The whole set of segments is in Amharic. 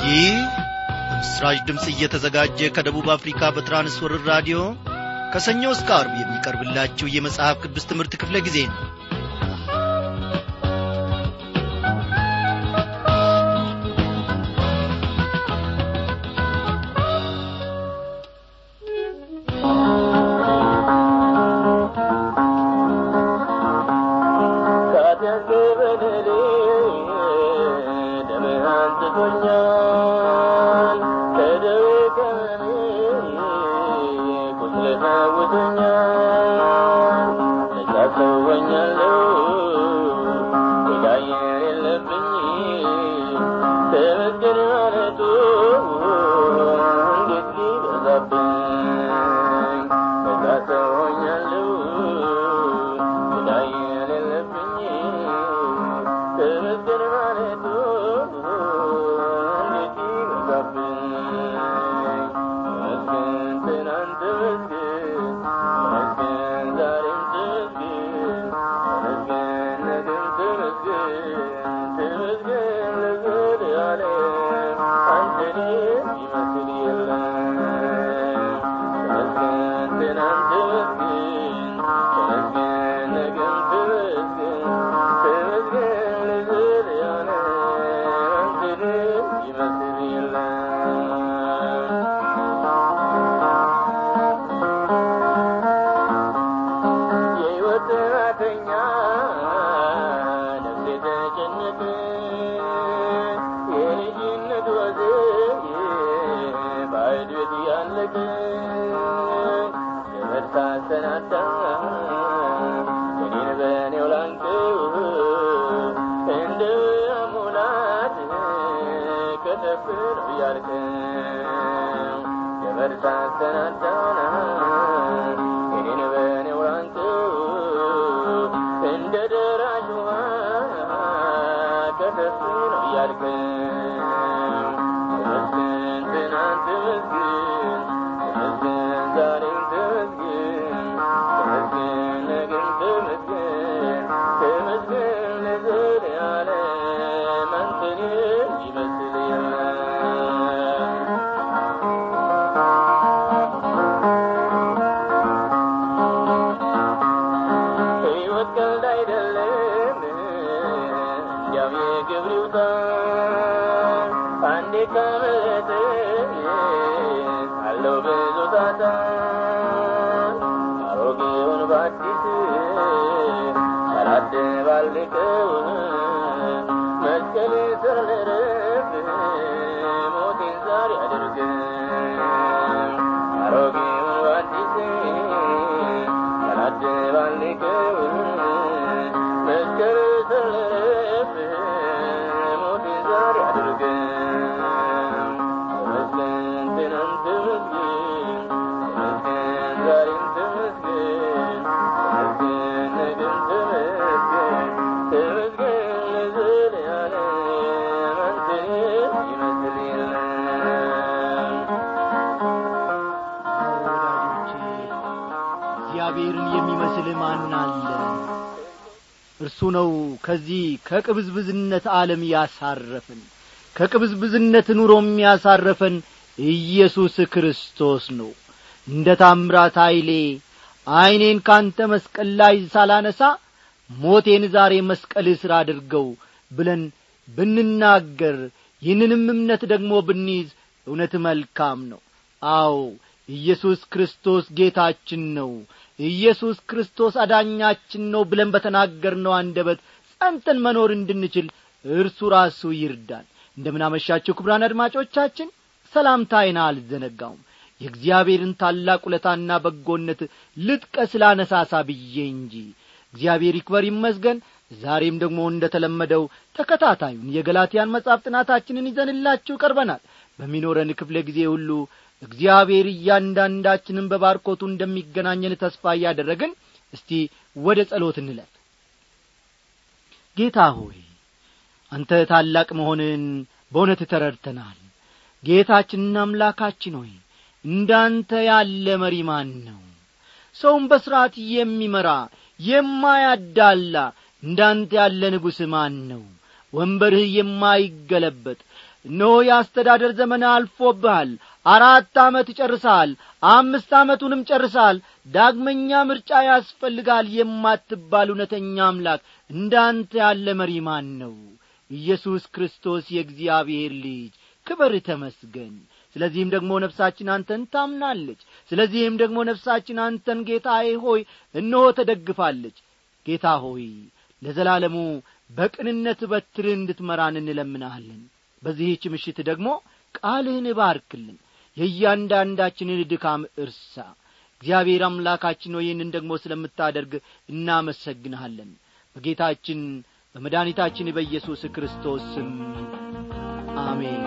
ይህ በምስራች ድምፅ እየተዘጋጀ ከደቡብ አፍሪካ በትራንስወርር ራዲዮ ከሰኞ እስከ አርብ የሚቀርብላችሁ የመጽሐፍ ቅዱስ ትምህርት ክፍለ ጊዜ ነው እግዚአብሔርን የሚመስል ማን አለ እርሱ ነው ከዚህ ከቅብዝብዝነት ዓለም ያሳረፈን ከቅብዝብዝነት ኑሮ የሚያሳረፈን ኢየሱስ ክርስቶስ ነው እንደ ታምራት ኀይሌ ዐይኔን ካንተ መስቀል ላይ ሳላነሳ ሞቴን ዛሬ መስቀል ስር አድርገው ብለን ብንናገር ይህንንም እምነት ደግሞ ብንይዝ እውነት መልካም ነው አዎ ኢየሱስ ክርስቶስ ጌታችን ነው ኢየሱስ ክርስቶስ አዳኛችን ነው ብለን በተናገርነው አንደበት ጸንተን መኖር እንድንችል እርሱ ራሱ ይርዳን እንደምናመሻችሁ ክብራን አድማጮቻችን ሰላምታይን አልዘነጋውም የእግዚአብሔርን ታላቅ ውለታና በጎነት ልጥቀስ ላነሳሳ ብዬ እንጂ እግዚአብሔር ይክበር ይመስገን ዛሬም ደግሞ እንደ ተለመደው ተከታታዩን የገላትያን መጻፍ ጥናታችንን ይዘንላችሁ ቀርበናል በሚኖረን ክፍለ ጊዜ ሁሉ እግዚአብሔር እያንዳንዳችንን በባርኮቱ እንደሚገናኘን ተስፋ እያደረግን እስቲ ወደ ጸሎት እንለፍ ጌታ ሆይ አንተ ታላቅ መሆንን በእውነት ተረድተናል ጌታችንና አምላካችን ሆይ እንዳንተ ያለ መሪ ማን ነው ሰውን በሥርዓት የሚመራ የማያዳላ እንዳንተ ያለ ንጉሥ ማን ነው ወንበርህ የማይገለበጥ እነሆ የአስተዳደር ዘመን አልፎብሃል አራት ዓመት ጨርሰሃል አምስት ዓመቱንም ጨርሰሃል ዳግመኛ ምርጫ ያስፈልጋል የማትባል እውነተኛ አምላክ እንዳንተ ያለ መሪ ማን ነው ኢየሱስ ክርስቶስ የእግዚአብሔር ልጅ ክበር ተመስገን ስለዚህም ደግሞ ነፍሳችን አንተን ታምናለች ስለዚህም ደግሞ ነፍሳችን አንተን ጌታዬ ሆይ እነሆ ተደግፋለች ጌታ ሆይ ለዘላለሙ በቅንነት በትርህ እንድትመራን እንለምናሃለን በዚህች ምሽት ደግሞ ቃልህን ባርክልን የእያንዳንዳችንን ድካም እርሳ እግዚአብሔር አምላካችን ሆይ ይህንን ደግሞ ስለምታደርግ እናመሰግንሃለን በጌታችን በመድኃኒታችን በኢየሱስ ክርስቶስ ስም አሜን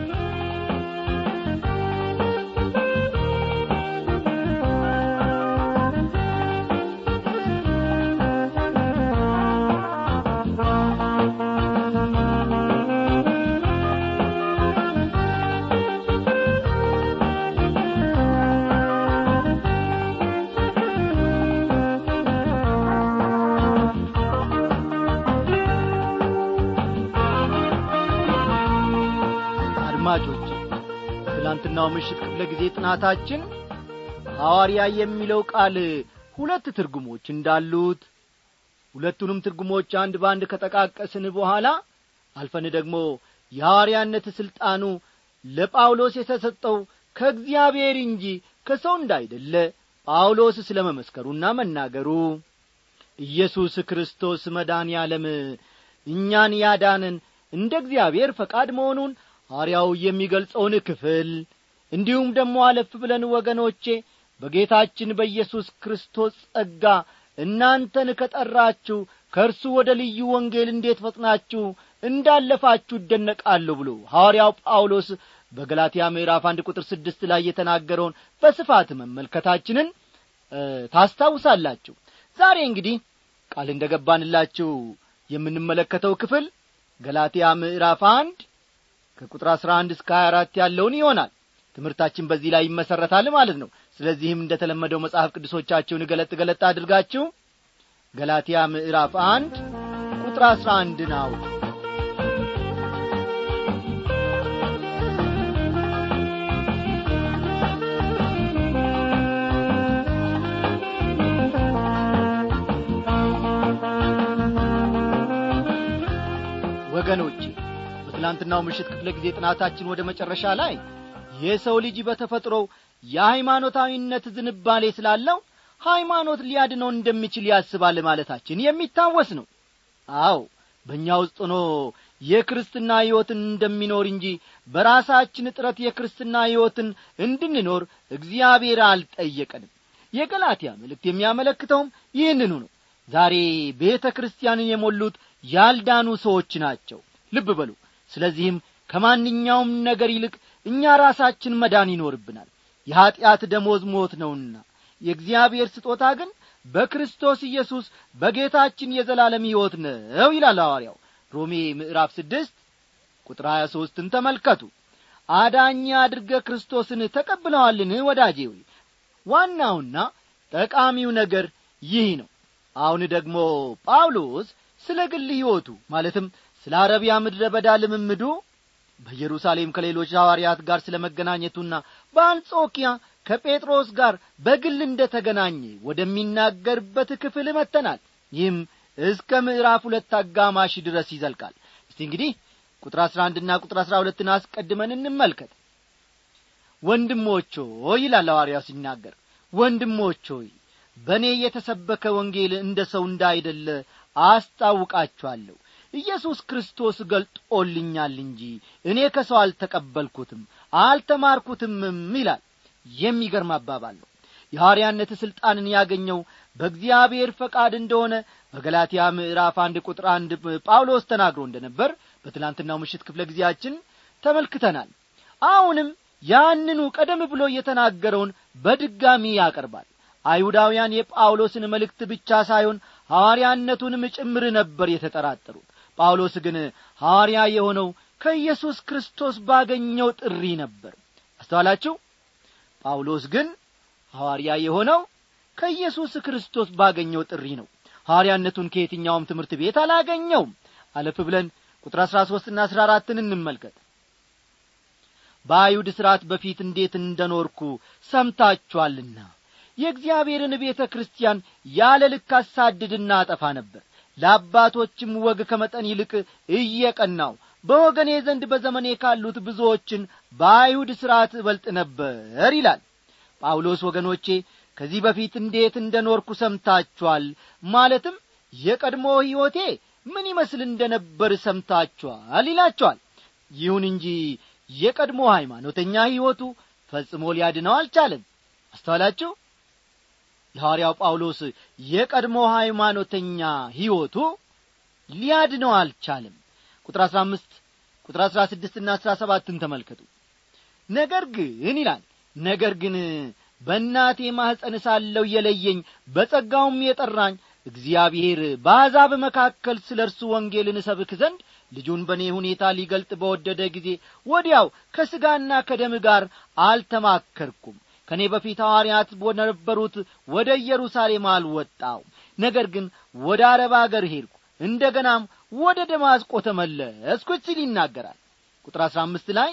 አድማጮች ትላንትናው ምሽት ክፍለ ጊዜ ጥናታችን ሐዋርያ የሚለው ቃል ሁለት ትርጉሞች እንዳሉት ሁለቱንም ትርጉሞች አንድ በአንድ ከጠቃቀስን በኋላ አልፈን ደግሞ የሐዋርያነት ሥልጣኑ ለጳውሎስ የተሰጠው ከእግዚአብሔር እንጂ ከሰው እንዳይደለ ጳውሎስ ስለ መመስከሩና መናገሩ ኢየሱስ ክርስቶስ መዳን ያለም እኛን ያዳንን እንደ እግዚአብሔር ፈቃድ መሆኑን ሐዋርያው የሚገልጸውን ክፍል እንዲሁም ደግሞ አለፍ ብለን ወገኖቼ በጌታችን በኢየሱስ ክርስቶስ ጸጋ እናንተን ከጠራችሁ ከእርሱ ወደ ልዩ ወንጌል እንዴት ፈጥናችሁ እንዳለፋችሁ እደነቃለሁ ብሎ ሐዋርያው ጳውሎስ በገላትያ ምዕራፍ አንድ ቁጥር ስድስት ላይ የተናገረውን በስፋት መመልከታችንን ታስታውሳላችሁ ዛሬ እንግዲህ ቃል እንደ ገባንላችሁ የምንመለከተው ክፍል ገላትያ ምዕራፍ አንድ ከቁጥር አሥራ አንድ እስከ ሀያ አራት ያለውን ይሆናል ትምህርታችን በዚህ ላይ ይመሠረታል ማለት ነው ስለዚህም እንደ ተለመደው መጽሐፍ ቅዱሶቻችሁን ገለጥ ገለጥ አድርጋችሁ ገላትያ ምዕራፍ አንድ ቁጥር አሥራ አንድን አውጡ ወገኖቼ በትላንትናው ምሽት ክፍለ ጊዜ ጥናታችን ወደ መጨረሻ ላይ የሰው ልጅ በተፈጥሮው የሃይማኖታዊነት ዝንባሌ ስላለው ሃይማኖት ሊያድነው እንደሚችል ያስባል ማለታችን የሚታወስ ነው አው በእኛ ውስጥ ሆኖ የክርስትና ሕይወትን እንደሚኖር እንጂ በራሳችን ጥረት የክርስትና ሕይወትን እንድንኖር እግዚአብሔር አልጠየቀንም የገላትያ መልእክት የሚያመለክተውም ይህንኑ ነው ዛሬ ቤተ ክርስቲያንን የሞሉት ያልዳኑ ሰዎች ናቸው ልብ በሉ ስለዚህም ከማንኛውም ነገር ይልቅ እኛ ራሳችን መዳን ይኖርብናል የኀጢአት ደሞዝ ሞት ነውና የእግዚአብሔር ስጦታ ግን በክርስቶስ ኢየሱስ በጌታችን የዘላለም ሕይወት ነው ይላል ሐዋርያው ሮሜ ምዕራፍ ስድስት ቁጥር ሀያ ሦስትን ተመልከቱ አዳኝ አድርገ ክርስቶስን ተቀብለዋልን ወዳጄ ሆይ ዋናውና ጠቃሚው ነገር ይህ ነው አሁን ደግሞ ጳውሎስ ስለ ግል ሕይወቱ ማለትም ስለ አረቢያ ምድረ በዳ ልምምዱ በኢየሩሳሌም ከሌሎች ሐዋርያት ጋር ስለ መገናኘቱና በአንጾኪያ ከጴጥሮስ ጋር በግል እንደ ተገናኘ ወደሚናገርበት ክፍል መጥተናል ይህም እስከ ምዕራፍ ሁለት አጋማሽ ድረስ ይዘልቃል እስቲ እንግዲህ ቁጥር አሥራ አንድና ቁጥር አሥራ ሁለትን አስቀድመን እንመልከት ወንድሞች ሆይ ይላል ሐዋርያው ሲናገር ወንድሞች ሆይ በእኔ የተሰበከ ወንጌል እንደ ሰው እንዳይደለ አስታውቃችኋለሁ ኢየሱስ ክርስቶስ ገልጦልኛል እንጂ እኔ ከሰው አልተቀበልኩትም አልተማርኩትምም ይላል የሚገርም አባባል ነው የሐዋርያነት ሥልጣንን ያገኘው በእግዚአብሔር ፈቃድ እንደሆነ በገላትያ ምዕራፍ አንድ ቁጥር አንድ ጳውሎስ ተናግሮ እንደ ነበር በትላንትናው ምሽት ክፍለ ጊዜያችን ተመልክተናል አሁንም ያንኑ ቀደም ብሎ የተናገረውን በድጋሚ ያቀርባል አይሁዳውያን የጳውሎስን መልእክት ብቻ ሳይሆን ሐዋርያነቱንም ጭምር ነበር የተጠራጠሩት ጳውሎስ ግን ሐዋርያ የሆነው ከኢየሱስ ክርስቶስ ባገኘው ጥሪ ነበር አስተዋላችሁ ጳውሎስ ግን ሐዋርያ የሆነው ከኢየሱስ ክርስቶስ ባገኘው ጥሪ ነው ሐዋርያነቱን ከየትኛውም ትምህርት ቤት አላገኘውም አለፍ ብለን ቁጥር አሥራ ሦስትና አሥራ አራትን እንመልከት በአይሁድ ሥርዓት በፊት እንዴት እንደኖርኩ ሰምታችኋልና የእግዚአብሔርን ቤተ ክርስቲያን ያለ ልክ አሳድድና አጠፋ ነበር ለአባቶችም ወግ ከመጠን ይልቅ እየቀናው በወገኔ ዘንድ በዘመኔ ካሉት ብዙዎችን በአይሁድ ሥርዓት እበልጥ ነበር ይላል ጳውሎስ ወገኖቼ ከዚህ በፊት እንዴት እንደ ኖርኩ ሰምታችኋል ማለትም የቀድሞ ሕይወቴ ምን ይመስል እንደ ነበር ሰምታችኋል ይላቸዋል ይሁን እንጂ የቀድሞ ሃይማኖተኛ ሕይወቱ ፈጽሞ ሊያድነው አልቻለም አስተዋላችሁ የሐዋርያው ጳውሎስ የቀድሞ ሃይማኖተኛ ሕይወቱ ሊያድነው አልቻለም ቁጥር አሥራ አምስት ቁጥር አሥራ ስድስትና አሥራ ሰባትን ተመልከቱ ነገር ግን ይላል ነገር ግን በእናቴ ማኅፀን ሳለው የለየኝ በጸጋውም የጠራኝ እግዚአብሔር በአሕዛብ መካከል ስለ እርሱ ወንጌልን እሰብክ ዘንድ ልጁን በእኔ ሁኔታ ሊገልጥ በወደደ ጊዜ ወዲያው ከሥጋና ከደም ጋር አልተማከርኩም ከእኔ በፊት ሐዋርያት ወደነበሩት ወደ ኢየሩሳሌም አልወጣው ነገር ግን ወደ አረብ አገር ሄድኩ እንደ ገናም ወደ ደማስቆ ተመለስኩ ሲል ይናገራል ቁጥር አሥራ አምስት ላይ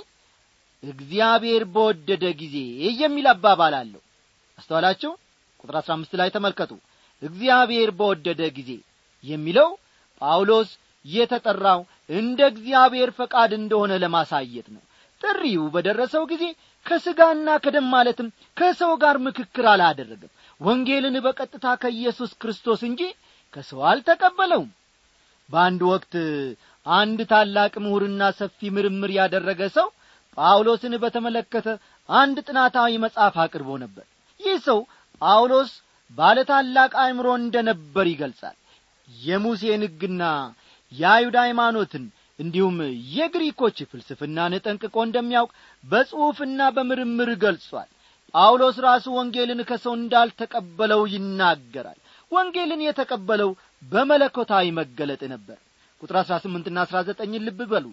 እግዚአብሔር በወደደ ጊዜ የሚል አባባል አለው አስተዋላችሁ ቁጥር አሥራ አምስት ላይ ተመልከቱ እግዚአብሔር በወደደ ጊዜ የሚለው ጳውሎስ የተጠራው እንደ እግዚአብሔር ፈቃድ እንደሆነ ለማሳየት ነው ጥሪው በደረሰው ጊዜ ከሥጋና ከደም ማለትም ከሰው ጋር ምክክር አላደረገም ወንጌልን በቀጥታ ከኢየሱስ ክርስቶስ እንጂ ከሰው አልተቀበለውም በአንድ ወቅት አንድ ታላቅ ምሁርና ሰፊ ምርምር ያደረገ ሰው ጳውሎስን በተመለከተ አንድ ጥናታዊ መጽሐፍ አቅርቦ ነበር ይህ ሰው ጳውሎስ ባለ ታላቅ አእምሮ እንደ ነበር ይገልጻል የሙሴን ሕግና የአይሁድ ሃይማኖትን እንዲሁም የግሪኮች ፍልስፍናን ጠንቅቆ እንደሚያውቅ በጽሑፍና በምርምር ገልጿል ጳውሎስ ራሱ ወንጌልን ከሰው እንዳልተቀበለው ይናገራል ወንጌልን የተቀበለው በመለኮታዊ መገለጥ ነበር ቁጥር አሥራ ስምንትና አሥራ ዘጠኝን ልብ በሉ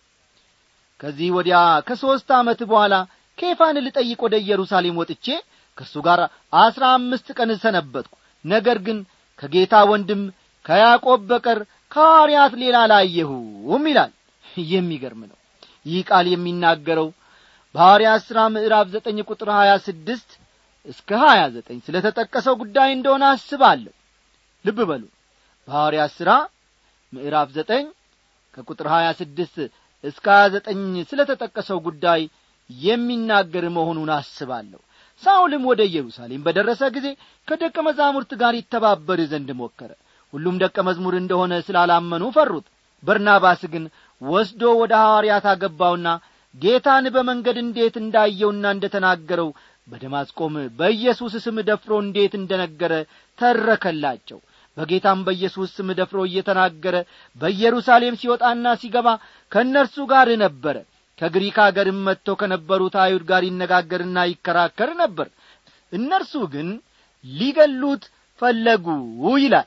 ከዚህ ወዲያ ከሦስት ዓመት በኋላ ኬፋን ልጠይቅ ወደ ኢየሩሳሌም ወጥቼ ከእሱ ጋር አሥራ አምስት ቀን ሰነበትኩ ነገር ግን ከጌታ ወንድም ከያዕቆብ በቀር ከሐዋርያት ሌላ አላየሁም ይላል የሚገርም ነው ይህ ቃል የሚናገረው በሐዋርያት ሥራ ምዕራፍ ዘጠኝ ቁጥር ሀያ ስድስት እስከ ሀያ ዘጠኝ ስለ ተጠቀሰው ጉዳይ እንደሆነ አስባለሁ ልብ በሉ በሐዋርያት ሥራ ምዕራፍ ዘጠኝ ከቁጥር ሀያ ስድስት እስከ ሀያ ዘጠኝ ስለ ተጠቀሰው ጉዳይ የሚናገር መሆኑን አስባለሁ ሳውልም ወደ ኢየሩሳሌም በደረሰ ጊዜ ከደቀ መዛሙርት ጋር ይተባበር ዘንድ ሞከረ ሁሉም ደቀ መዝሙር እንደሆነ ስላላመኑ ፈሩት በርናባስ ግን ወስዶ ወደ ሐዋርያት አገባውና ጌታን በመንገድ እንዴት እንዳየውና እንደ ተናገረው በደማስቆም በኢየሱስ ስም ደፍሮ እንዴት እንደ ነገረ ተረከላቸው በጌታም በኢየሱስ ስም ደፍሮ እየተናገረ በኢየሩሳሌም ሲወጣና ሲገባ ከእነርሱ ጋር ነበረ ከግሪክ አገርም መጥተው ከነበሩት አይሁድ ጋር ይነጋገርና ይከራከር ነበር እነርሱ ግን ሊገሉት ፈለጉ ይላል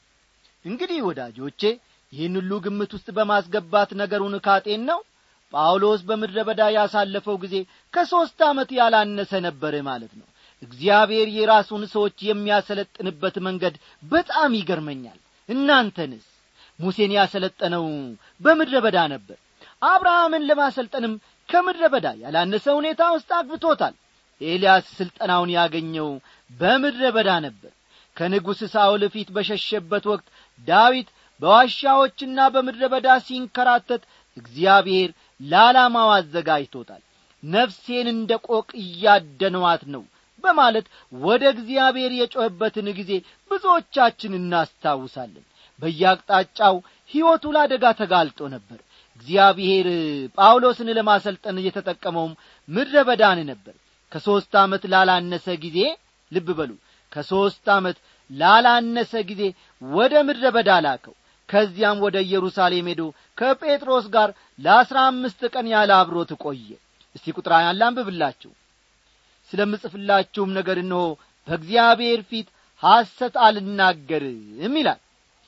እንግዲህ ወዳጆቼ ይህን ሁሉ ግምት ውስጥ በማስገባት ነገሩን ካጤን ነው ጳውሎስ በምድረ በዳ ያሳለፈው ጊዜ ከሦስት ዓመት ያላነሰ ነበር ማለት ነው እግዚአብሔር የራሱን ሰዎች የሚያሰለጥንበት መንገድ በጣም ይገርመኛል እናንተንስ ሙሴን ያሰለጠነው በምድረ በዳ ነበር አብርሃምን ለማሰልጠንም ከምድረ በዳ ያላነሰ ሁኔታ ውስጥ አግብቶታል ኤልያስ ሥልጠናውን ያገኘው በምድረ በዳ ነበር ከንጉሥ ሳውል ፊት በሸሸበት ወቅት ዳዊት በዋሻዎችና በምድረ በዳ ሲንከራተት እግዚአብሔር ለዓላማው አዘጋጅቶታል ነፍሴን እንደ ቆቅ እያደነዋት ነው በማለት ወደ እግዚአብሔር የጮኸበትን ጊዜ ብዙዎቻችን እናስታውሳለን በየአቅጣጫው ሕይወቱ ለአደጋ ተጋልጦ ነበር እግዚአብሔር ጳውሎስን ለማሰልጠን እየተጠቀመውም ምድረ በዳን ነበር ከሦስት ዓመት ላላነሰ ጊዜ ልብ በሉ ከሦስት ዓመት ላላነሰ ጊዜ ወደ ምድረ በዳ ላከው ከዚያም ወደ ኢየሩሳሌም ሄዶ ከጴጥሮስ ጋር ለአሥራ አምስት ቀን ያለ አብሮት ቆየ እስቲ ቁጥር ያን ላንብብላችሁ ስለምጽፍላችሁም ነገር እንሆ በእግዚአብሔር ፊት ሐሰት አልናገርም ይላል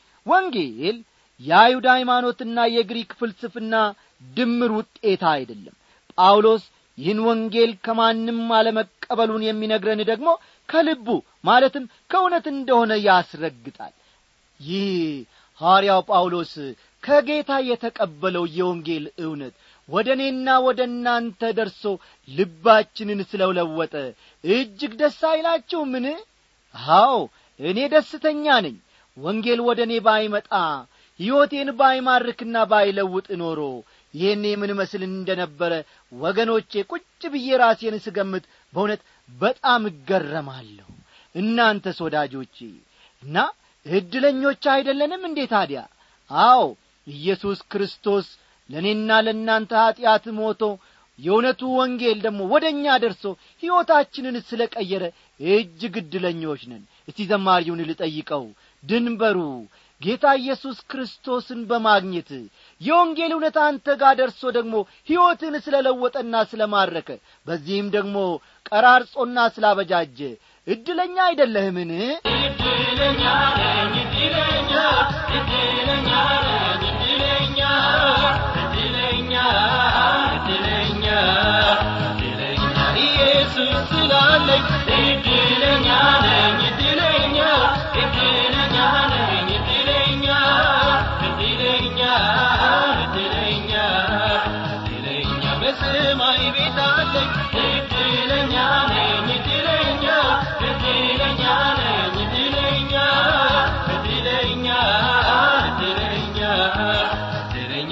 ወንጌል የአይሁድ ሃይማኖትና የግሪክ ፍልስፍና ድምር ውጤታ አይደለም ጳውሎስ ይህን ወንጌል ከማንም አለመቀበሉን የሚነግረን ደግሞ ከልቡ ማለትም ከእውነት እንደሆነ ያስረግጣል ይህ ሐዋርያው ጳውሎስ ከጌታ የተቀበለው የወንጌል እውነት ወደ እኔና ወደ እናንተ ደርሶ ልባችንን ስለውለወጠ እጅግ ደስ አይላችሁምን አዎ እኔ ደስተኛ ነኝ ወንጌል ወደ እኔ ባይመጣ ሕይወቴን ባይማርክና ባይለውጥ ኖሮ ይህኔ ምን መስል እንደ ነበረ ወገኖቼ ቁጭ ብዬ ራሴን ስገምት በእውነት በጣም እገረማለሁ እናንተስ ወዳጆቼ እና ዕድለኞች አይደለንም እንዴ ታዲያ አዎ ኢየሱስ ክርስቶስ ለእኔና ለእናንተ ኀጢአት ሞቶ የእውነቱ ወንጌል ደግሞ ወደ እኛ ደርሶ ሕይወታችንን ስለ ቀየረ እጅግ ዕድለኞች ነን እስቲ ዘማሪውን ልጠይቀው ድንበሩ ጌታ ኢየሱስ ክርስቶስን በማግኘት የወንጌል እውነት አንተ ጋር ደርሶ ደግሞ ሕይወትን ስለ ለወጠና ስለ ማረከ በዚህም ደግሞ ቀራርጾና ስላበጃጀ ዕድለኛ አይደለህምን እድለኛ ነኝ እድለኛ እድለኛ ነኝ እድለኛ እድለኛ እድለኛ እድለኛ ኢየሱስ ስላለኝ እድለኛ ነኝ እድለኛ እድለኛ ነኝ እድለኛ እድለኛ እድለኛ እድለኛ በሰማይ ቤት አለኝ እድለኛ ነኝ እድለኛ እድለኛ ነኝ እድለኛ እድለኛ እድለኛ እድለኛ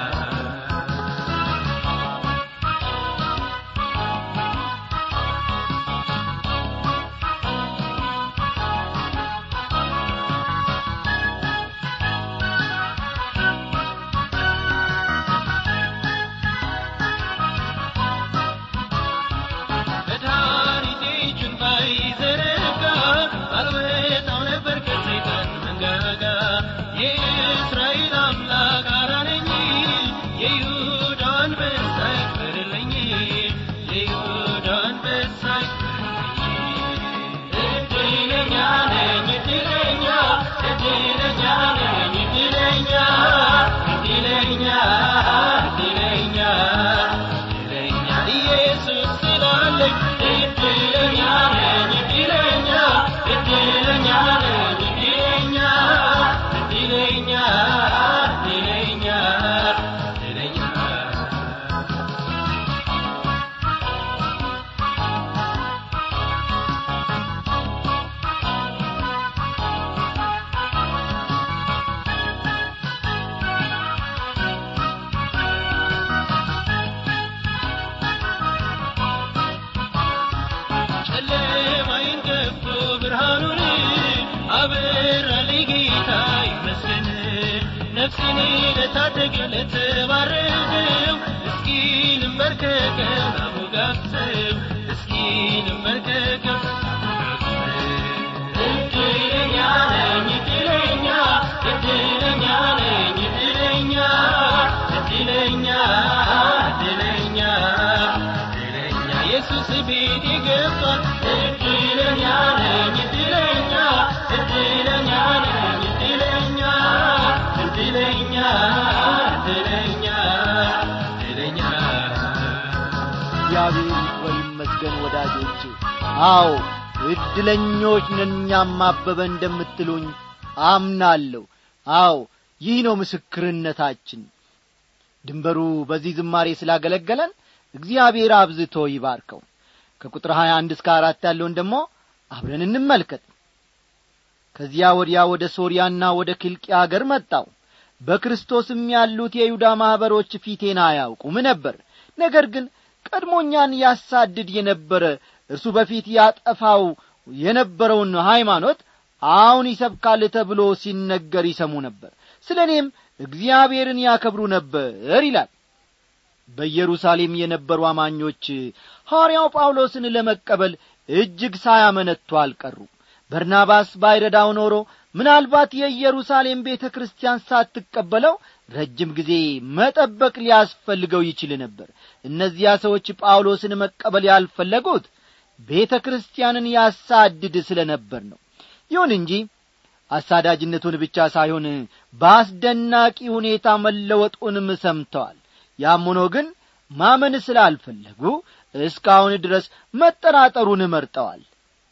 መድኃኒቴ እጁን ባይዘረጋ አልወጣው ነበር ከሰይጣን መንጋጋ የእስራኤል አምላክ አዳነኝ የይሁዳ አንበሳ ይክበርልኝ የይሁዳ አንበሳ ይክበርልኝ እድለኛ ነኝ እድለኛ እድለኛ ነኝ እድለኛ እድለኛ እድለኛ እድለኛ ኢየሱስ ስላለኝ እድለኛ ነኝ እድለኛ እድለኛ ነኝ እድለኛ እድለኛ እድለኛ እድለኛ ጨለማይን ገፎ ብርሃኑን አበራልኝ ጌታ ይመስገን ነፍሴን ለታደገ ለተባረከው እስኪ ልንበርከከው ላሞጋግሰው እስኪ ልንበርከከው እድለኛ ነኝ እድለኛ እድለኛ ነኝ እድለኛ እድለኛ እድለኛ እድለኛ ኢየሱስ ቤቴ ገብቷል እድለኛ ነኝ እድለኛ እድለኛ ነኝ እድለኛ እድለኛ እድለኛ እድለኛ እግዚአብሔር ይክበር ይመስገን ወዳጆቼ አዎ ዕድለኞች ነን እኛም አበበ እንደምትሉኝ አምናለሁ አዎ ይህ ነው ምስክርነታችን ድንበሩ በዚህ ዝማሬ ስላገለገለን እግዚአብሔር አብዝቶ ይባርከው ከቁጥር ሀያ አንድ እስከ አራት ያለውን ደግሞ አብረን እንመልከት ከዚያ ወዲያ ወደ ሶርያና ወደ ኪልቅያ አገር መጣው በክርስቶስም ያሉት የይሁዳ ማኅበሮች ፊቴን አያውቁም ነበር ነገር ግን ቀድሞኛን ያሳድድ የነበረ እርሱ በፊት ያጠፋው የነበረውን ሃይማኖት አሁን ይሰብካል ተብሎ ሲነገር ይሰሙ ነበር ስለ እኔም እግዚአብሔርን ያከብሩ ነበር ይላል በኢየሩሳሌም የነበሩ አማኞች ሐዋርያው ጳውሎስን ለመቀበል እጅግ ሳያመነቱ አልቀሩ በርናባስ ባይረዳው ኖሮ ምናልባት የኢየሩሳሌም ቤተ ክርስቲያን ሳትቀበለው ረጅም ጊዜ መጠበቅ ሊያስፈልገው ይችል ነበር እነዚያ ሰዎች ጳውሎስን መቀበል ያልፈለጉት ቤተ ክርስቲያንን ያሳድድ ስለ ነበር ነው ይሁን እንጂ አሳዳጅነቱን ብቻ ሳይሆን በአስደናቂ ሁኔታ መለወጡንም ሰምተዋል ያም ሆኖ ግን ማመን ስላልፈለጉ እስካሁን ድረስ መጠራጠሩን መርጠዋል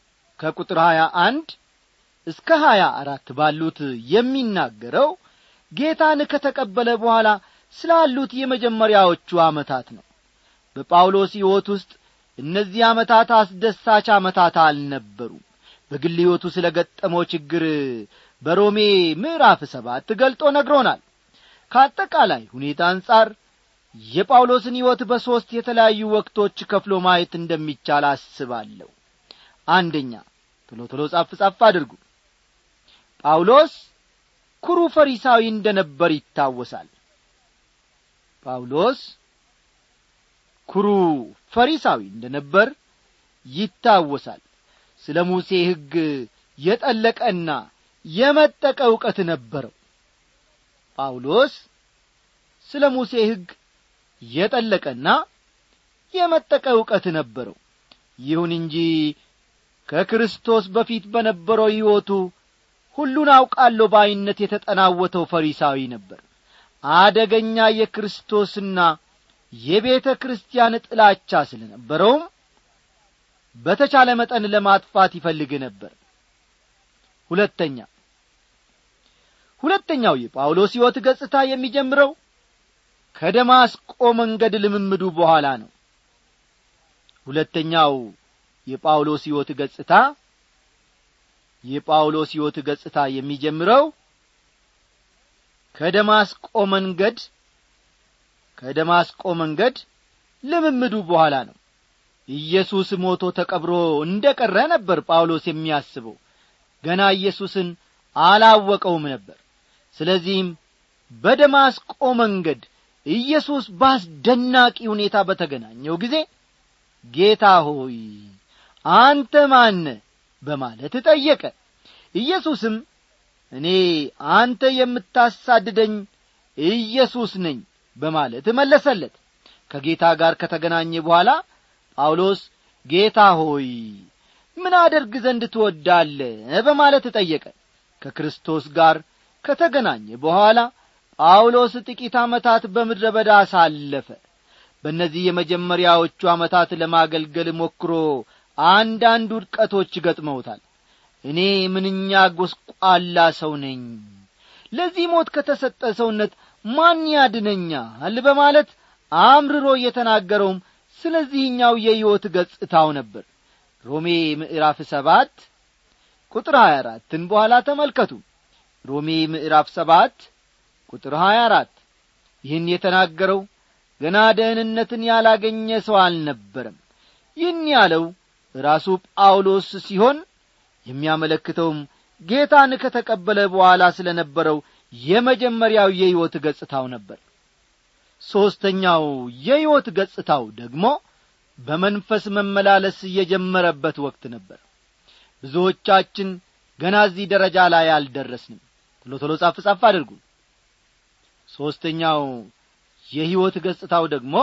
ከቁጥር ሀያ አንድ እስከ ሀያ አራት ባሉት የሚናገረው ጌታን ከተቀበለ በኋላ ስላሉት የመጀመሪያዎቹ ዓመታት ነው በጳውሎስ ሕይወት ውስጥ እነዚህ ዓመታት አስደሳች ዓመታት አልነበሩም በግል ሕይወቱ ስለ ገጠመው ችግር በሮሜ ምዕራፍ ሰባት ገልጦ ነግሮናል ከአጠቃላይ ሁኔታ አንጻር የጳውሎስን ሕይወት በሦስት የተለያዩ ወቅቶች ከፍሎ ማየት እንደሚቻል አስባለሁ አንደኛ ቶሎ ቶሎ ጻፍ ጻፍ አድርጉ ጳውሎስ ኩሩ ፈሪሳዊ እንደ ነበር ይታወሳል ጳውሎስ ኩሩ ፈሪሳዊ እንደ ነበር ይታወሳል ስለ ሙሴ ሕግ የጠለቀና የመጠቀ ዕውቀት ነበረው ጳውሎስ ስለ ሙሴ ሕግ የጠለቀና የመጠቀ ዕውቀት ነበረው ይሁን እንጂ ከክርስቶስ በፊት በነበረው ሕይወቱ ሁሉን አውቃለሁ ባይነት የተጠናወተው ፈሪሳዊ ነበር አደገኛ የክርስቶስና የቤተ ክርስቲያን ጥላቻ ስለ ነበረውም በተቻለ መጠን ለማጥፋት ይፈልግ ነበር ሁለተኛ ሁለተኛው የጳውሎስ ሕይወት ገጽታ የሚጀምረው ከደማስቆ መንገድ ልምምዱ በኋላ ነው ሁለተኛው የጳውሎስ ሕይወት ገጽታ የጳውሎስ ሕይወት ገጽታ የሚጀምረው ከደማስቆ መንገድ ከደማስቆ መንገድ ልምምዱ በኋላ ነው ኢየሱስ ሞቶ ተቀብሮ እንደ ቀረ ነበር ጳውሎስ የሚያስበው ገና ኢየሱስን አላወቀውም ነበር ስለዚህም በደማስቆ መንገድ ኢየሱስ በአስደናቂ ሁኔታ በተገናኘው ጊዜ ጌታ ሆይ አንተ ማነ በማለት ጠየቀ ኢየሱስም እኔ አንተ የምታሳድደኝ ኢየሱስ ነኝ በማለት መለሰለት ከጌታ ጋር ከተገናኘ በኋላ ጳውሎስ ጌታ ሆይ ምን አደርግ ዘንድ ትወዳለ በማለት ጠየቀ ከክርስቶስ ጋር ከተገናኘ በኋላ ጳውሎስ ጥቂት ዓመታት በምድረ በዳ አሳለፈ በእነዚህ የመጀመሪያዎቹ ዓመታት ለማገልገል ሞክሮ አንዳንድ ውድቀቶች ገጥመውታል እኔ ምንኛ ጐስቋላ ሰው ነኝ ለዚህ ሞት ከተሰጠ ሰውነት ማን ያድነኛል በማለት አምርሮ የተናገረውም ስለዚህኛው የሕይወት ገጽታው ነበር ሮሜ ምዕራፍ ሰባት ቁጥር ሀያ አራትን በኋላ ተመልከቱ ሮሜ ምዕራፍ ሰባት ቁጥር ሀያ አራት ይህን የተናገረው ገና ደህንነትን ያላገኘ ሰው አልነበረም ይህን ያለው ራሱ ጳውሎስ ሲሆን የሚያመለክተውም ጌታን ከተቀበለ በኋላ ስለ ነበረው የመጀመሪያው የሕይወት ገጽታው ነበር ሦስተኛው የሕይወት ገጽታው ደግሞ በመንፈስ መመላለስ የጀመረበት ወቅት ነበር ብዙዎቻችን ገና እዚህ ደረጃ ላይ አልደረስንም ቶሎ ቶሎ ጻፍ ጻፍ አድርጉ ሦስተኛው የሕይወት ገጽታው ደግሞ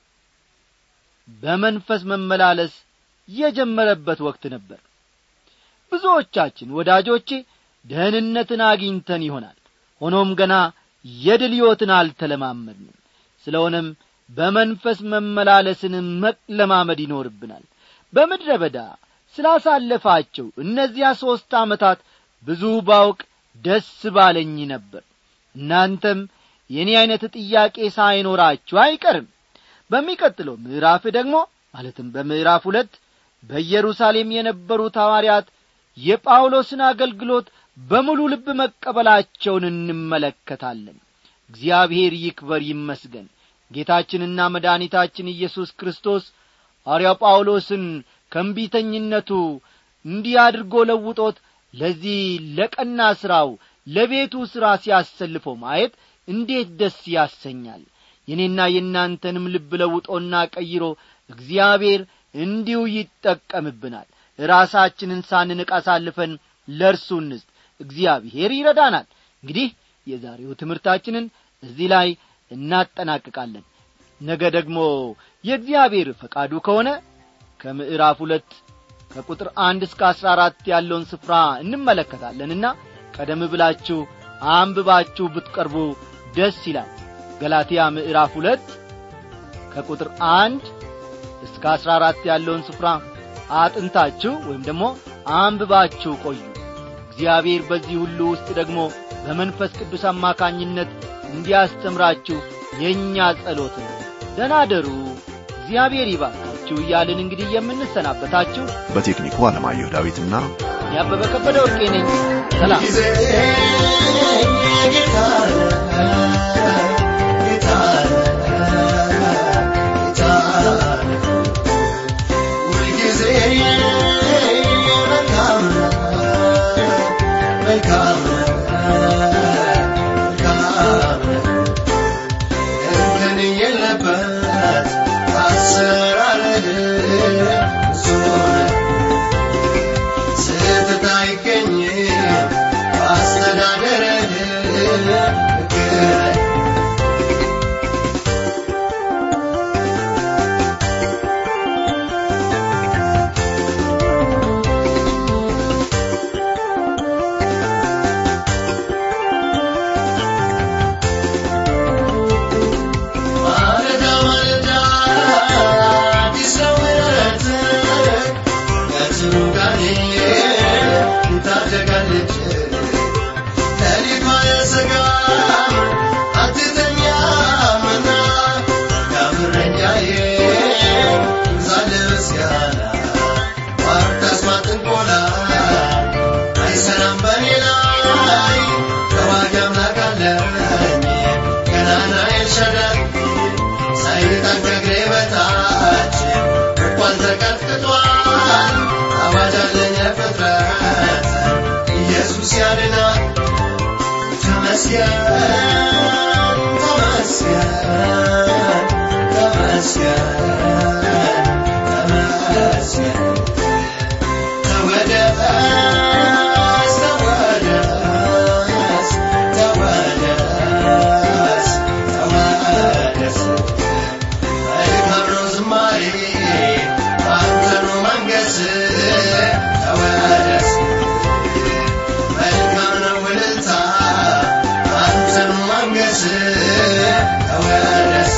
በመንፈስ መመላለስ የጀመረበት ወቅት ነበር ብዙዎቻችን ወዳጆቼ ደህንነትን አግኝተን ይሆናል ሆኖም ገና የድል ሕይወትን አልተለማመድንም ስለሆነም በመንፈስ መመላለስን መለማመድ ይኖርብናል በምድረ በዳ ስላሳለፋቸው እነዚያ ሦስት ዓመታት ብዙ ባውቅ ደስ ባለኝ ነበር እናንተም የእኔ ዐይነት ጥያቄ ሳይኖራችሁ አይቀርም በሚቀጥለው ምዕራፍ ደግሞ ማለትም በምዕራፍ ሁለት በኢየሩሳሌም የነበሩት ሐዋርያት የጳውሎስን አገልግሎት በሙሉ ልብ መቀበላቸውን እንመለከታለን እግዚአብሔር ይክበር ይመስገን ጌታችንና መድኃኒታችን ኢየሱስ ክርስቶስ ሐዋርያው ጳውሎስን ከእንቢተኝነቱ እንዲህ አድርጎ ለውጦት ለዚህ ለቀና ሥራው ለቤቱ ሥራ ሲያሰልፈው ማየት እንዴት ደስ ያሰኛል የኔና የእናንተንም ልብ ለውጦና ቀይሮ እግዚአብሔር እንዲሁ ይጠቀምብናል ራሳችንን ሳንንቅ አሳልፈን ለእርሱ እንስጥ እግዚአብሔር ይረዳናል እንግዲህ የዛሬው ትምህርታችንን እዚህ ላይ እናጠናቅቃለን ነገ ደግሞ የእግዚአብሔር ፈቃዱ ከሆነ ከምዕራፍ ሁለት ከቁጥር አንድ እስከ አሥራ አራት ያለውን ስፍራ እንመለከታለንና ቀደም ብላችሁ አንብባችሁ ብትቀርቡ ደስ ይላል ገላትያ ምዕራፍ ሁለት ከቁጥር አንድ እስከ አሥራ አራት ያለውን ስፍራ አጥንታችሁ ወይም ደግሞ አንብባችሁ ቆዩ እግዚአብሔር በዚህ ሁሉ ውስጥ ደግሞ በመንፈስ ቅዱስ አማካኝነት እንዲያስተምራችሁ የእኛ ጸሎት ነው ደህና አደሩ እግዚአብሔር ይባርካችሁ እያልን እንግዲህ የምንሰናበታችሁ በቴክኒኩ አለማየሁ ዳዊትና ያበበ ከበደ ወርቄ ነኝ ሰላም ጊዜ ጌታ ጌታ ጌታ ሁልጊዜ መልካም መልካም መልካም እንከን የለበት አሰራርህ ብዙ ነው። ስህተት አይገኝም በአስተዳደርህ ሕግ ማለዳ ማለዳ አዲስ ነው ምሕረትህ ከጽኑ ጋኔ ትታደጋለች ሌሊት አያሰጋም አትተኛምና መልካም እረኛዬ ይብዛልህ ምስጋና ማታስማት ጥንቆላ አይሰራም በኔ ላይ ተዋጊ አምላክ አለኝ ገናና ኤልሻዳይ ሰይጣን ከእግሬ በታች እንኳን ተቀጥቅጧል አዋጅ አለኝ ፍጥረት ኢየሱስ ያድናል ተመስገን ተመስገን ተመስገን ተመስገን ተወደስ ተወደስ ተወደስ ተወደስ መልካም ነው ዝማሬ አንተ ነው መንገስ ተወደስ መልካም ነው እልልታ አንተ ነው መንገስ ተወደስ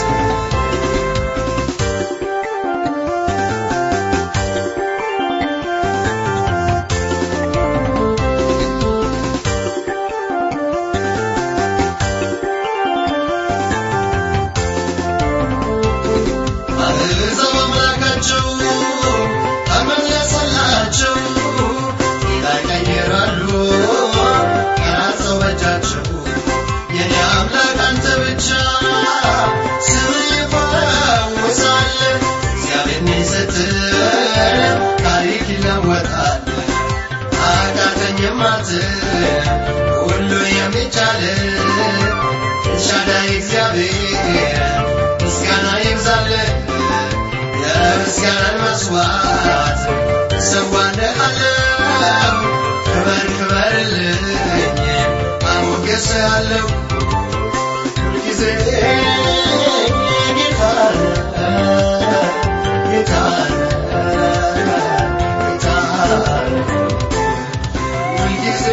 አሕዛብ አምላካቸው ተመለሰላቸው ጌታ ይቀይራሉ ቀናቸው በእጃቸው የኔ አምላክ አንተ ብቻ ስምን ይፈውሳል እግዚአብሔር ነኝ ስትል ታሪክ ይለወጣል አቃተኝም አትል ሁሉ የሚቻል ኤልሻዳይ እግዚአብሔር ምስጋና ይብዛልህ የምስጋናን መስዋዕት እሰዋልሃለሁ ክበር ክበርልኝ አሞገስሃለሁ ሁልጊዜ ጌታ ጌታ ጌታ ሁልጊዜ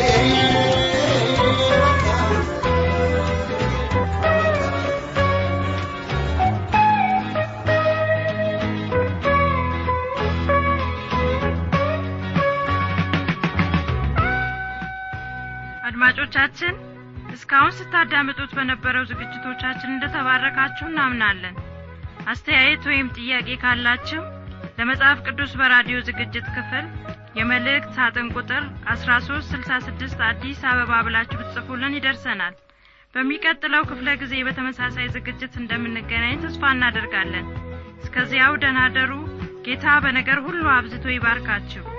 አድማጮቻችን እስካሁን ስታዳምጡት በነበረው ዝግጅቶቻችን እንደተባረካችሁ እናምናለን አስተያየት ወይም ጥያቄ ካላችሁ ለመጽሐፍ ቅዱስ በራዲዮ ዝግጅት ክፍል የመልእክት ሳጥን ቁጥር 1366 አዲስ አበባ ብላችሁ ብትጽፉልን ይደርሰናል በሚቀጥለው ክፍለ ጊዜ በተመሳሳይ ዝግጅት እንደምንገናኝ ተስፋ እናደርጋለን እስከዚያው ደናደሩ ጌታ በነገር ሁሉ አብዝቶ ይባርካችሁ